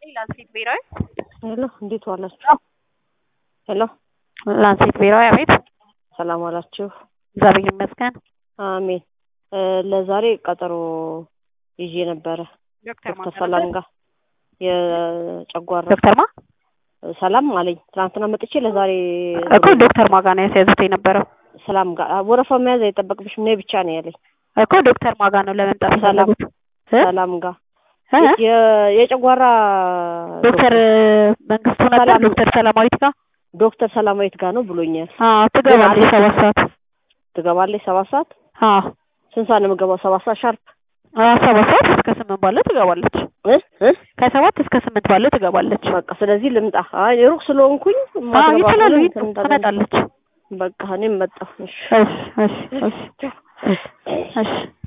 ላንሴት ብሔራዊ ሄሎ እንዴት ዋላችሁ? ሄሎ ላንሴት ብሔራዊ አቤት። ሰላም ዋላችሁ? እግዚአብሔር ይመስገን። አሜን። እ ለዛሬ ቀጠሮ ይዤ ነበረ ዶክተር ዶክተር ሰላም ጋር የጨጓራ ዶክተር ማ ሰላም አለኝ። ትናንትና መጥቼ ለዛሬ እኮ ዶክተር ማጋ ነው ያስያዙት የነበረው ሰላም ጋር ወረፋ መያዝ አይጠበቅብሽም ነይ ብቻ ነው ያለኝ። እኮ ዶክተር ማጋ ነው ለመምጣት ሰላም የፈለጉት እ? ሰላም ጋር እ? የ- የጨጓራ ዶክተር መንግስቱ ነበር ሰላም። ዶክተር ሰላማዊት ጋር ዶክተር ሰላማዊት ጋር ነው ብሎኛል። አዎ ትገባለች ሰባት ሰዓት ትገባለች ሰባት ሰዓት አዎ ስንት ሰዓት ነው የምገባው? ሰባት ሰዓት ሻርፕ አዎ ሰባት ሰዓት እስከ ስምንት ባለው ትገባለች እ እ ከሰባት እስከ ስምንት ባለው ትገባለች በቃ ስለዚህ ልምጣ። አይ ሩቅ ስለሆንኩኝ አዎ ማትገባ ይችላሉ ከሆነ ይች- እንትን እንዳለ- ትመጣለች በቃ እኔም መጣሁ። እሺ እሺ እሺ እሺ እሺ እሺ